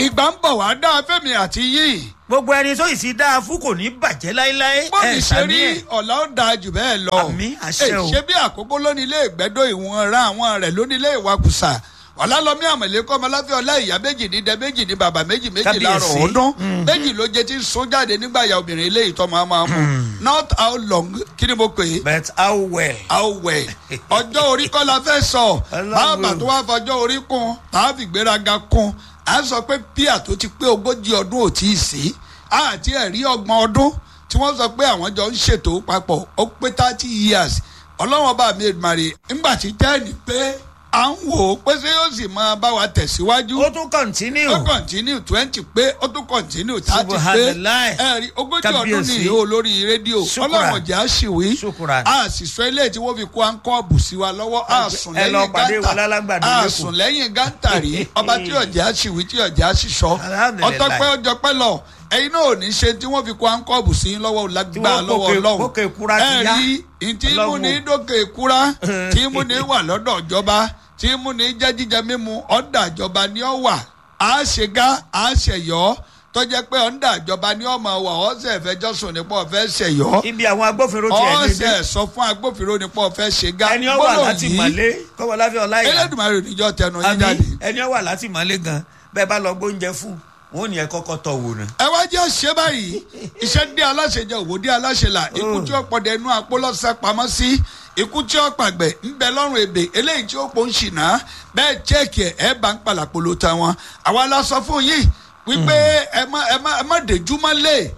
ìgbà ń bọ̀ wá dá fẹ́mi àti yìí gbogbo ẹni tó ìsì dáa fún kò ní bàjẹ́ láéláé bọ́ọ̀lù ṣe sàmì rí ẹ̀. ọ̀la ó dáa jù bẹ́ẹ̀ lọ. Àmín, àṣẹ Ẹ, o. ṣé bí àkókò lónìí ilé ìgbẹ́dọ̀ ìwọ̀n ra àwọn rẹ̀ lónìí ilé ìwakùsà ọ̀làlọ́mí àmọ̀lẹ́kọ́ ọmọláfẹ́ ọlá ìyá méjì ní dẹ méjì ní bàbá méjì méjì Kábíyèsí. láàrọ̀ ọdún méjì ló jẹ́ tí ń sún jáde nígbà ya obìnrin ilé ìtọ́ máa máa mú not how long kí ni mo pè é but how well. how well ọjọ́ orí kọ́ la fẹ́ sọ Ọlọ́run. bàbá tó wá fọjọ́ orí kún tàbí gbéraga kún à ń sọ pé píà tó ti pé ogójì ọdún ò tí ì sí àti ẹ̀rí ọgbọ̀n ọdún tí wọ́n sọ pé àwọn jọ ń ṣètò papọ̀ ó pé thirty years ọlọ́wọ́n bá mi èdùmàrè ńgbà tí tẹ́ẹ̀nì pé à ń wò ó pé ṣé yóò sì máa bá wa tẹ̀síwájú ó tún continue. ó kọ̀ntínú twenty pé ó tún kọ̀ntínú thirty pé Subhanallah. ẹ̀rí ogójì ọdún Kábíyèsí. nìyí o lórí rédíò Shukran. ọlọ́run ọ̀jà ṣìwí Shukran. a sì sọ eléyìí tí wọ́n fi kó ankọ́ọ̀bù sí wa lọ́wọ́ a sùn ẹ lọ lẹ́yìn pàdé wọn gántà lálágbàdo a lẹ́kọ̀ọ́. sùn lẹ́yìn gántà rí ọba tí ọ̀jà ṣìwí tí ọ̀jà ṣìṣọ́ Alhamdulillah. ọtọ́pẹ́ ọjọ́pẹ́ lọ ẹ̀yin náà ò ní ṣe tí wọ́n fi kó ankọ́ọ̀bù sí yín lọ́wọ́ lágbá wọ́n lọ́wọ́ kókè- ọlọ́run kókè kúra ti ẹ yá. rí ìtí mú Ọlọ́run. ní dókè kúra tí mú ní wà lọ́dọ̀ ìjọba tí mú ní jẹ́ jíjẹ mímu ọ̀dà ìjọba ni ó wà á ṣe gá á ṣẹ̀yọ́ tọ́jẹ́ pé ọ̀dà ìjọba ni ó máa wà ọ̀sẹ̀ fẹjọ́sùn nípa ọ̀fẹ́ ṣẹ̀yọ́ ibi àwọn agbófinró ti ẹ̀ lédè. ọ̀sẹ̀ sọ fún agbófinró nípa ọ̀fẹ́ ṣe gá ẹni ó wà láti mọ̀lé kọ́mọláfẹ́ ọláyà. Elédùmarè níjọ́ tẹnu yín àbí jáde. ẹni ó wà láti mọ̀lé gan bẹ́ẹ̀ bá lọ gbóúnjẹ fún wọn ò ní ẹ kọ́kọ́ tọ̀ wò ná. ẹ wá jẹ́ ṣe báyìí iṣẹ́ dé aláṣẹ jẹ òwò dé aláṣẹ là ikú tí ó pọ̀dẹ̀ inú apó lọ́sẹ̀ pamọ́ sí ikú tí ó pàgbẹ́ ń bẹ lọ́rùn èbè eléyìí tí ó pọ̀ ń ṣìnà bẹ́ẹ̀ chẹ́ẹ̀kì ẹ̀ ẹ̀ bá ń palàpolo ta wọn àwa la sọ fún yìí wípé ẹ má ẹ má ẹ má dèjú má lè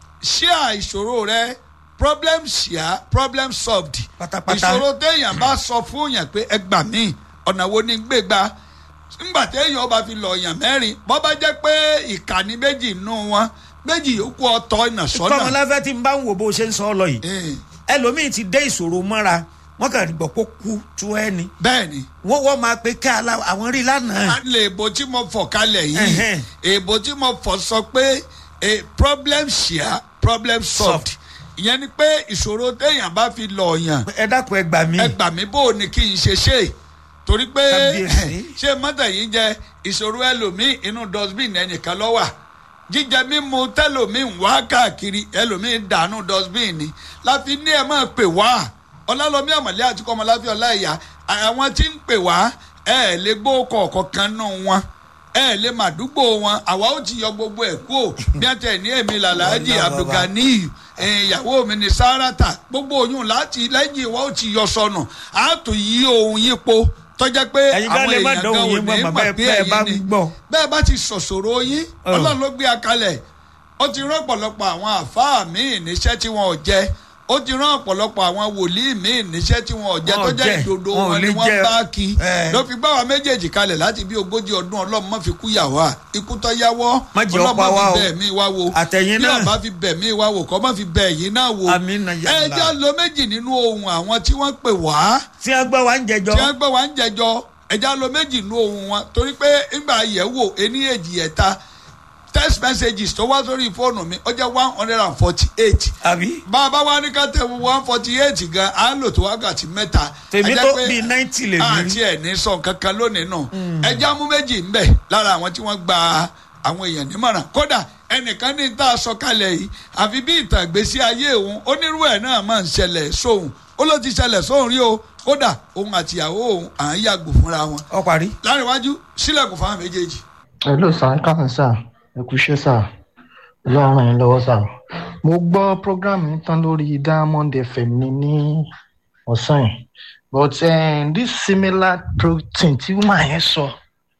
ṣíà ìṣòro rẹ problem ṣíà problem solved Pátápátá. ìṣòro téèyàn bá sọ fún yàn pé ẹ gbà mí ọ̀nà wo ni gbé gbà ńgbà téèyàn bá fi lọ yàn mẹ́rin bọ́ bá jẹ́ pé ìkànnì méjì nù wọn méjì yòókù ọ̀tọ̀ ìnà sọ́nà. kọ́mọláfẹ́ ti ń bá ń wò bó ṣe ń sọ ọ lọ yìí Eh, ẹlòmíì ti dé ìṣòro mọ́ra wọ́n kàn gbọ́ pé ó kú tú ẹni bẹ́ẹ̀ ni wọ́n wọ́n máa pe ká ala- àwọn rí lánàá. a lè èbò tí mo fọ̀ kalẹ̀ yìí Ẹhẹ́n. èbò tí mo fọ̀ sọ pé a problem share problem solved ìyẹn ni pé ìṣòro téèyàn bá fi lọ yàn ẹ dákun ẹ gbà mí. ẹ gbà mí bó o ní kí n ṣe ṣe torí pé Kábíyèsí. ṣé mọ́tò yìí jẹ ìṣòro ẹlòmíì inú dustbin ẹnìkan ló wà jíjẹ mímu tẹlòmíì ń wá káàkiri ẹlòmíì ń dànù dustbin ni láfi ní ẹ máa pè wá ọlálọ́mí àmọ̀lẹ́ àti kọ́mọláfí ọláìyá àwọn tí ń pè wá ẹ ẹ̀ lè gbó kọ̀ọ̀kan kan nù wọn ẹ ẹ̀ lè màdúgbò wọn àwa ó ti yọ gbogbo ẹ̀ kú ò bí wọ́n tẹ̀ ní èmi làlájì Wàlá bàbá. abdulganiyu ìyàwó mi ní sáràtà gbogbo oyún láti lẹ́yìn ìwà ó ti yọ sọnù á tó yí ohun yípo tọ́jà pé Ẹ̀yin gan àwọn lè má èèyàn dán gan ò òun yín ní mọ̀ mọ̀ bẹ́ẹ̀- pé bẹ́ẹ̀ bá ẹ̀yin ni ń gbọ́. bẹ́ẹ̀ bá ti sọ̀sọ̀rọ̀ yín Ọ̀. ọlọ́run ló gbé akalẹ̀ ó ti rán ọ̀pọ̀lọpọ̀ àwọn àfáà míì níṣẹ́ tí wọn ò jẹ ó ti rán ọ̀pọ̀lọpọ̀ àwọn wòlíì míì níṣẹ́ tí wọn ò jẹ Wọn ò tó jẹ́ jẹ, ìdodo wọn ò wọn ni lè wọ́n jẹ. bá kí Ẹ̀. ló fi gbá wa méjèèjì kalẹ̀ láti bí ogójì ọdún ọlọ́run má fi kú yà wá ikú tó yáwọ́ Má jẹ́ ọlọ́run ọ̀pá má wa fi o. bẹ́ẹ̀ mí wá wo Àtẹ̀yìn bí náà. ọba fi bẹ̀ mí wá wò kọ́ má fi bẹ̀ yín náà wò Àmín na ya ẹ Allah. jẹ́ lo méjì nínú ohun àwọn tí wọ́n pè wá tí wọ́n gbọ́ wa ń jẹjọ́. tí wọ́n gbọ́ wá ń jẹjọ́ ẹja lo méjì nínú ohun wọn torí pé ńgbà yẹ̀wò ení èjì ẹ̀ta text messages tó wá sórí fóònù mi ó jẹ́ one hundred and forty eight àbí bàbá wa ní ká tẹ one forty eight gan á lò tó wákàtí mẹ́ta tèmi Ẹ jẹ́ tó pé bíi ninety lè mí àti rí. ẹ̀ ní sọ kankan lónìí nù ẹja mú méjì ńbẹ lára àwọn tí wọ́n gba àwọn èèyàn nímọ̀ràn kódà ẹnìkan ní tá a sọ kalẹ̀ yìí àfi bí ìtàn ìgbésí ayé òun onírú ẹ̀ náà máa ń ṣẹlẹ̀ sóhun ó ló ti ṣẹlẹ̀ sóhun rí o kódà òun àtìyàwó òun à ń yàgò fúnra wọn ọ parí. láàrin iwájú sílẹ̀kùn fáwọn méjèèjì. hello sir ẹ káàsán sir ẹ kú iṣẹ́ sir ọlọ́run ràn yín lọ́wọ́ sir mo gbọ́ program yín tán lórí diamond fm ní ní ọ̀sán yìí but um, this similar protein tí woman yẹn sọ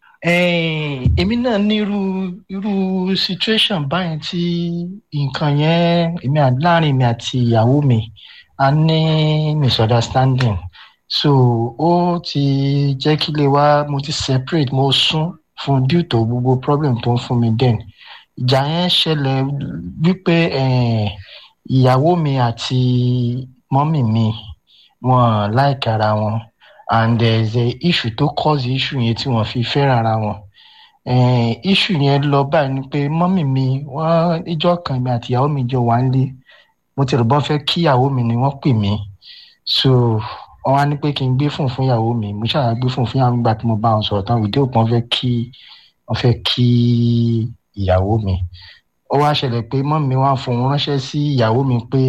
um, èmi náà ní irú irú situation báyìí tí nǹkan yẹn èmi à- láàrin mi àti ìyàwó mi a ní misunderstanding so ó ti jẹ́ kí lè wá mo ti separate mo sún fún due to gbogbo problem tó ń fún mi then ìjà yẹn ṣẹlẹ̀ wípé eh, ìyàwó mi àti mọ́mì mi wọn like ara wọn and there is a issue tó cause issue yẹn tí wọ́n fi fẹ́ràn ara wọn eh, issue yẹn lọ báyìí ni pé mọ́mì mi wọ́n ìjọ kan mi àti ìyàwó mi jọ wà ń lé mo ti rò bọ́n fẹ́ kí ìyàwó mi ni wọ́n pè mí so wọ́n wá ní pé kí n gbé fún fún ìyàwó mi mo ṣáà gbé fún fún ìyàwó mi gbà tí mo bá wọn sọ̀rọ̀ tán ìdí òpin fẹ́ kí wọ́n fẹ́ kí ìyàwó mi ó wá ṣẹlẹ̀ pé mọ́ mi wá fún un ránṣẹ́ sí ìyàwó mi pé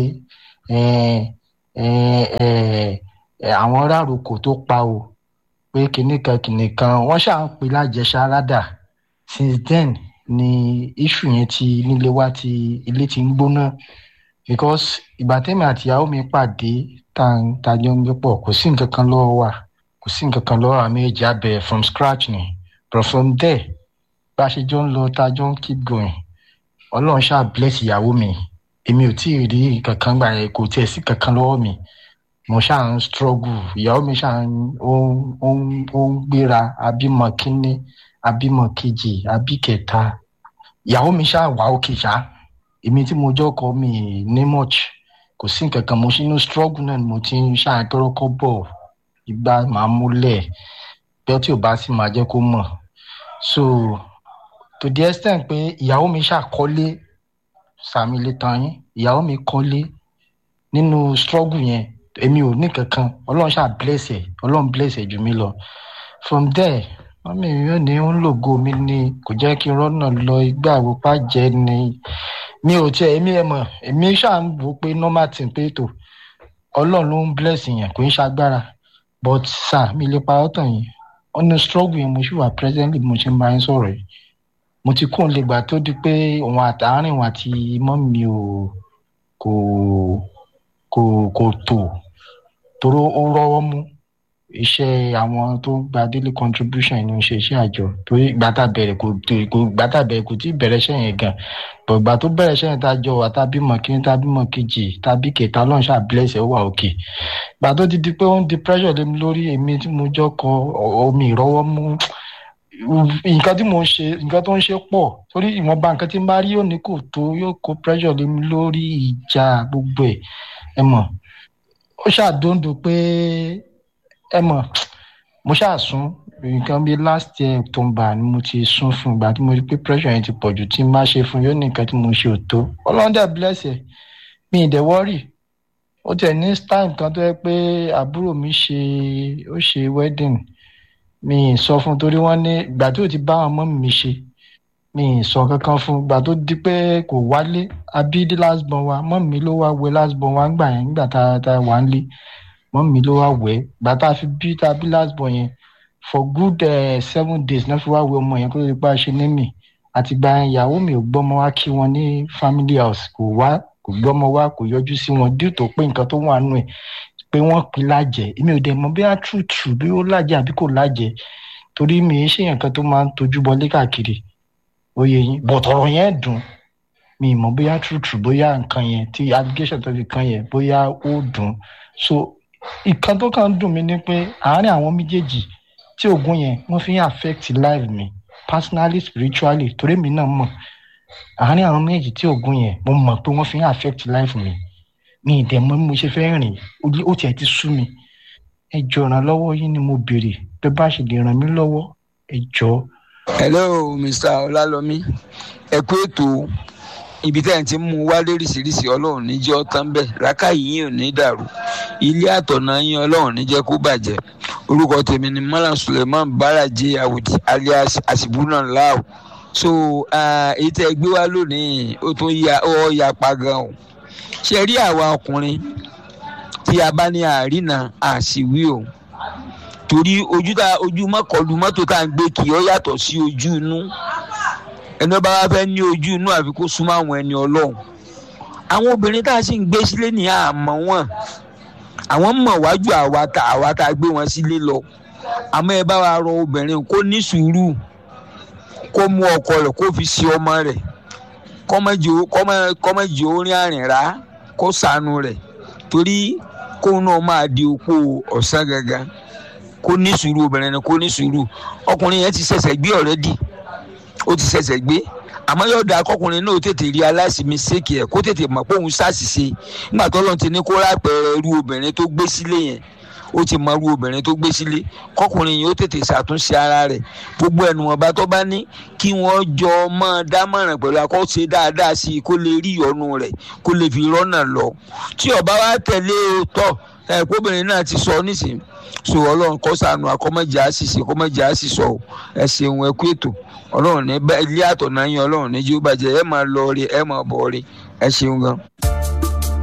àwọn rárokò tó pa o pé kinní kan kinní kan wọ́n ṣáà ń pè lájẹsárádà since then ni issue yẹn ti nílé wa ti ilé ti ń gbóná because ìgbà tẹ́mi àti ìyàwó mi pàdé tá a jọ ń gbé pọ̀ kò sí nǹkan kan lọ́wọ́ wa kò sí nǹkan kan lọ́wọ́ àmì èjì abẹ from scratch ni but from there bá a ṣe jọ ń lọ tá a jọ ń keep going ọlọ́run ṣáà bless ìyàwó mi èmi ò tí ì rí nǹkan kan gbà yẹn kò tiẹ̀ sí kankan lọ́wọ́ mi mo ṣáà ń struggle ìyàwó mi ṣáà ń ó ń ó ń gbéra abímọ kínní abímọ kejì abí kẹta ìyàwó mi ṣáà wà òkè ṣá èmi tí mo jọkọ mi ní much kò sí nǹkan kan mo ṣe inú struggle náà ni mo ti ń ṣáà tọrọkọ bọ̀ ìgbà máa múlẹ̀ bẹ́ẹ̀ tí ò bá sì máa jẹ́ kó mọ̀ so to the extent pé ìyàwó mi ṣàkọ́lé sàmì lè tàn yín ìyàwó mi kọ́lé nínú struggle yẹn èmi ò ní kankan ọlọ́run ṣáà bless ẹ̀ ọlọ́run bless ẹ̀ jù mí lọ from there wọ́n mi yóò ní ń lògo mi ni kò jẹ́ kí n rọ́nà lọ igbá àwòpá jẹ́ ni mi ò tiẹ̀ èmi ẹ̀ mọ̀ èmi ṣáà ń wò pé normal thing pé tó ọlọ́run ló ń bless yẹn kò ń ṣagbára but sir mi lè pa ọ́ tàn yín ọ̀nà struggle yẹn mo ṣì wà presently mo ṣe ń bá yín sọ̀rọ̀ yìí mo ti kún un lè gbà tó di pé òun àtàárín òun àti mọ́ mi ò kò kò kò tò toró ó rọ́wọ́ mú iṣẹ́ àwọn tó gba daily contribution ní ṣe iṣẹ́ àjọ torí gbàtà bẹ̀rẹ̀ kò kò gbàtà bẹ̀rẹ̀ kò tí ì bẹ̀rẹ̀ iṣẹ́ yẹn gan but ìgbà tó bẹ̀rẹ̀ iṣẹ́ yẹn tá a jọ wà tá a bímọ kíní tá a bímọ kejì tá a bí kẹta ọlọ́run ṣáà bless ẹ̀ ó wà òkè gbà tó ti di pé ó ń di pressure lé mi lórí èmi tí mo jọ kọ omi ìrọ́wọ́ mú nǹkan tí mo ń ṣe nǹkan tó ń ṣe pọ̀ torí ìwọ̀nba nǹkan tí n bá rí yóò ní kò tó yóò kó pressure lé mi lórí ìjà gbogbo ẹ̀ ẹ mọ̀ ó ṣàdóńdó pé ẹ mọ̀ mo ṣàsún nǹkan bíi last year october ni mo ti sún fún ìgbà tí mo rí pé pressure yẹn ti pọ̀ jù tí n bá ṣe fún yóò ní nǹkan tí mo ṣe ò tó ọlọ́dẹ bless ẹ̀ mi ì dẹ̀ wọ́rì ó tẹ̀ ní time kan tó yẹ pé àbúrò mi ṣe ó ṣe wedding mi ì sọ fún torí wọ́n ní ìgbà tí ò ti bá àwọn ọmọ mi ṣe mi ì sọ kankan fún ìgbà tó di pé kò wálé abídí last born wa mọ́ mi ló wá wẹ last born wa ńgbà yẹn nígbà tá a wà ń lé mọ́ mi ló wá wẹ̀ ìgbà tá a fi bí tá a bí last born yẹn for good uh, seven days náà fi wá wẹ ọmọ yẹn kó tó di pé a ṣe ní mi àtìgbà yẹn ìyàwó mi ò gbọ́mọ wá kí wọn ní family house kò wá kò gbọ́mọ wá kò yọjú sí wọn due tó pé nǹkan tó wà nù ẹ̀ pé wọ́n pin lájẹ́ èmi ò dẹ̀ mọ̀ bí a true true bí ó lájẹ́ àbí kò lájẹ́ torí mi ì ṣe nǹkan tó máa ń tojú bọlé káàkiri oyè yín but ọ̀rọ̀ yẹn dùn mi ì mọ̀ bóyá true true bóyá nǹkan yẹn tí allegation tó fi kan yẹn bóyá ó dùn so ìkan tó kàn ń dùn mí ni pé àárín àwọn méjèèjì tí oògùn yẹn wọ́n fi ń affect life mi personally spiritually torí mi náà mọ̀ àárín àwọn méjèèjì tí oògùn yẹn mo mọ̀ pé wọ́n fi ń affect life mi mi ì dẹ̀ mọ̀ bí mo ṣe fẹ́ rìn ó tiẹ̀ ti sú mi ẹ jọ ìrànlọ́wọ́ yín ni mo béèrè bẹ́ẹ̀ bá ṣe lè ràn mí lọ́wọ́ ẹ jọ. hello mr ọlálọmí ẹ kú ètò ibi tẹ́ ẹ̀ ti mú wá lóríṣiríṣi ọlọ́run níjẹ́ ọ̀tán bẹ́ẹ̀ rákàyè yín ò ní dàrú ilé àtọ̀nà yín ọlọ́run níjẹ́ kó bàjẹ́ orúkọ tèmi ni malam suleiman baraje awudi alias asibuna lao so èyí tẹ́ ẹ gbé wá lónìí ó tún ya ó ya pa gan o ṣe rí àwa ọkùnrin tí a bá ní àrínà àṣìwí o torí ojú tá ojú mọ́kànlú mọ́tò tá à ń gbé kì í ó yàtọ̀ sí ojú inú ẹni ọba wa fẹ́ ní ojú inú àfi kó súnmọ́ àwọn ẹni ọlọ́run àwọn obìnrin tá a sì ń gbé sílé ní àmọ́ wọn àwọn mọ̀ wájú àwa tá àwa tá a gbé wọn sílé lọ àmọ́ ẹ bá wa rọ obìnrin kó ní sùúrù kó mú ọkọ rẹ̀ kó fi sí ọmọ rẹ̀ kọ́mọ̀jì orin àrìnrà kó sànù rẹ̀ torí kóun náà máa di opó ọ̀sán gangan kó ní sùúrù obìnrin ni kó ní sùúrù ọkùnrin yẹn ti ṣẹ̀ṣẹ̀ gbé ọ̀rẹ́dì ó ti ṣẹ̀ṣẹ̀ gbé àmọ́ yóò da akọkùnrin náà tètè rí aláìsí mistake ẹ̀ kó tètè mọ̀ pé òun ṣàṣìṣe nígbà tó lọ́n ti ní kó rápẹ̀rẹ̀ irú obìnrin tó gbé sílé yẹn ó ti mọ irú obìnrin tó gbé sílé kọkùnrin yìí ó tètè ṣàtúnṣe ara rẹ̀ gbogbo ẹnu ọba tó bá ní kí wọ́n jọ máa dámọ̀ràn pẹ̀lú akọ́ṣe dáadáa sí i kó lè rí ìyọnu rẹ̀ kó lè fi rọ́nà lọ tí ọba wa tẹ̀lé o tọ̀ ẹ̀ kóbìnrin náà ti sọ nísìnyí so ọlọ́run kọ́ sànù akọ́mọ̀jà àṣìṣe kọ́mọ̀jà àṣìṣọ ẹ ṣeun ẹ kú ètò ọlọ́run ní ilé àtọ̀nà yín ọlọ́run ní jí ó bàjẹ́ ẹ máa lọ rí ẹ máa bọ̀ rí ẹ ṣeun gan.